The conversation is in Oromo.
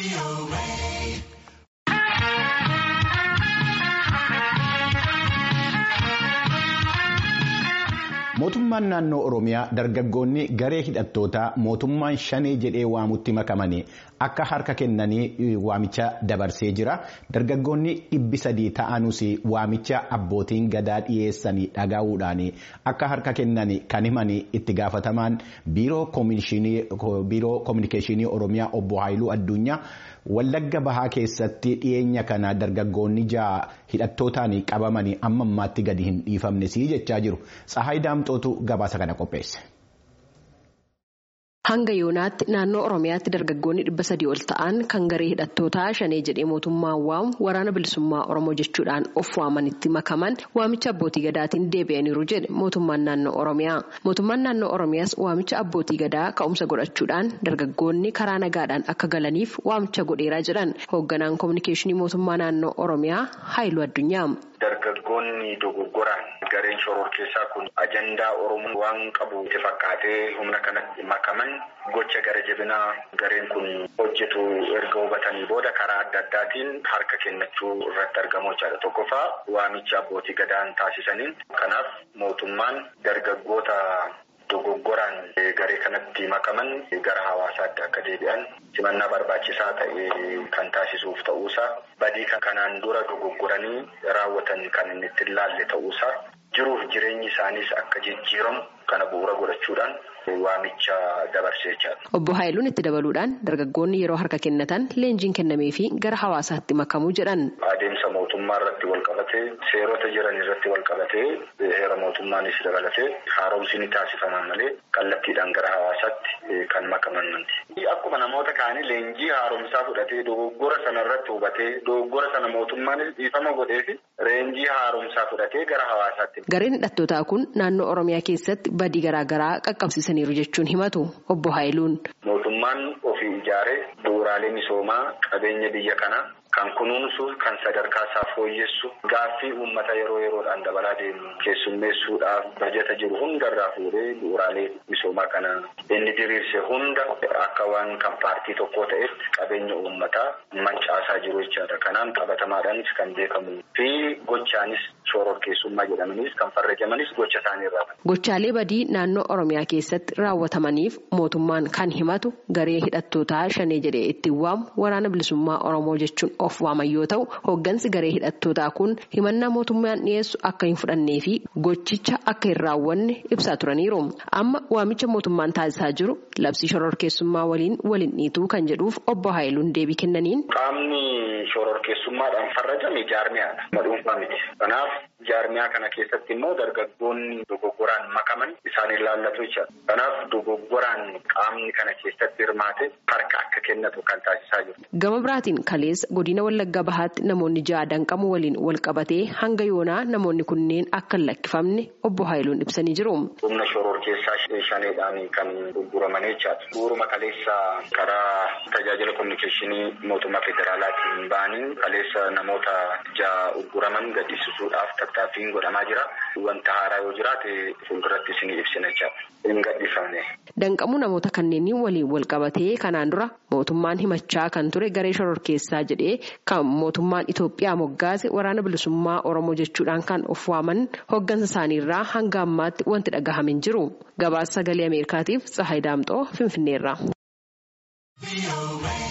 Mootummaan naannoo Oromiyaa dargaggoonni garee hidhattootaa mootummaan shanee jedhee waamutti makamanii akka harka kennanii waamicha dabarsee jira. Dargaggoonni dhibbi sadii ta'anus waamicha abbootiin gadaa dhiyeessanii dhagahuudhaan akka harka kennan kan himan itti gaafatamaan biiroo koominikeeshinii Oromiyaa obbo Haayiluu Addunyaa Wallagga Bahaa keessatti dhiyeenya kana dargaggoonni ja'a hidhattootaan qabamanii amma ammaatti gadi hin dhiifamnes jechaa jiru. Tsahaay Daamxootu gabaasa kana qopheesse. Hanga yoonaatti naannoo Oromiyaatti dargaggoonni dhibba sadii ol ta'an kan garee hidhattootaa shanee jedhee mootummaan waamu waraana bilisummaa Oromoo jechuudhaan of waamanitti makaman waamicha abbootii gadaatiin deebi'aniiru jedhe mootummaan naannoo Oromiyaa. Mootummaan naannoo Oromiyaas waamicha abbootii gadaa ka'umsa godhachuudhaan dargaggoonni karaa nagaadhaan akka galaniif waamicha godheeraa jedhan hoogganaan koominikeeshinii mootummaa naannoo Oromiyaa Haayiluu Addunyaa. Dargaggoonni dogoggoraan gareen shoror keessaa kun ajandaa Oromoo waan qabu itti fakkaatee humna kanatti makaman gocha gara jabinaa gareen kun hojjetu erga hubatanii booda karaa adda addaatiin harka kennachuu irratti argamu jechaadha. Tokkoffaa waamicha abbootii gadaan taasisaniin kanaaf mootummaan dargaggoota dogoggoraan garee kanatti makaman gara hawaasaatti akka deebi'an simannaa barbaachisaa ta'e kan taasisuuf ta'uusaa badii kanaan dura dogoggoranii raawwatan kan inni itti ilaalle ta'uusaa jiruuf jireenyi isaaniis akka jijjiiramu kana bu'uura godhachuudhaan waamicha dabarsee jira. Obbo Haayiluun itti dabaluudhaan dargaggoonni yeroo harka kennatan leenjiin kennamee fi gara hawaasaatti makamuu jedhan. Adeemsa mootummaa irratti wal qabatee seerota jiran irratti wal qabatee heera mootummaanis dabalatee haaromsi ni taasifama malee kallattiidhaan gara hawaasaatti kan makaman miti. Akkuma namoota kaanii leenjii haaromsaa fudhatee dogoggora sana irratti hubatee dogoggora sana mootummaanis dhiifama godhee fi leenjii haaromsaa fudhatee gara hawaasaatti. Gareen hidhattootaa kun naannoo Oromiyaa keessatti badii garaagaraa qaqqabsiisaniiru jechuun himatu obbo Haayiluun. Mootummaan ofii ijaaree bu'uuraalee misoomaa qabeenya biyya kanaa kan kunuunsu kan sadarkaa isaa fooyyessu gaaffii uummata yeroo yeroodhaan dabalaa deemu keessummeessuudhaaf bajata jiru hundarraa fuudhee bu'uuraalee misoomaa kana inni diriirse hunda akka waan kan paartii tokkoo ta'etti qabeenya uummataa mancaasaa jiru jechaadha. Kanaan qabatamaadhaanis kan beekamu fi gochaanis shororkeessummaa jedhamanis kan farrajamanis gocha isaanii irraa. Gochaalee badii naannoo Oromiyaa keessatti raawwatamaniif mootummaan kan himatu garee hidhattootaa shanee jedhee ittiin waamu waraana bilisummaa Oromoo jechuun of waaman yoo ta'u hooggansi garee hidhattootaa kun himannaa mootummaan dhiyeessu akka hin fudhannee fi gochicha akka hin raawwanne ibsaa turaniiru. Amma waamicha mootummaan taasisaa jiru labsii shororkeessummaa waliin waliin dhiituu kan jedhuuf obbo Haayiluun deebii kennaniin. Qaamni shororkeessummaadhaan farrajame jaarmiyaadha. Dhuunfaa miti. Kanaaf jaarmiyaa kana keessatti immoo dargaggoonni dogoggoraan makaman isaan ilaallatu jechuudha. Kanaaf dogoggoraan qaamni kana keessatti hirmaate harka akka kennatu kan taasisaa jiru. Gama biraatiin kaleessa godina Wallaggaa Bahaatti namoonni ja'a danqamu waliin wal qabatee hanga yoonaa namoonni kunneen akka hin lakkifamne obbo Haayiluun ibsanii jiru. Humna shoror keessaa shaneedhaan kan gurguraman jechaadha. Bu'uuruma kaleessa karaa tajaajila kominikeeshinii mootummaa federaalaatiin ba'anii kaleessa namoota ja'a gurguraman gadhiisisuudhaaf tattaaffiin godhamaa jira. Wanta haaraa yoo jiraate fuulduratti isinii ibsina jechaadha. Hin gadhiifamne. Danqamuu namoota kanneenii waliin wal qabatee kanaan dura mootummaan himachaa kan ture garee shoror keessaa jedhee kan mootummaan Itoophiyaa moggaase waraana bilisummaa Oromoo jechuudhaan kan of waaman hooggansa isaaniirraa hanga ammaatti wanti dhagahame hin jiru. Gabaasa sagalee Ameerikaatiif Tsahaay Daamxoo Finfinneerraa.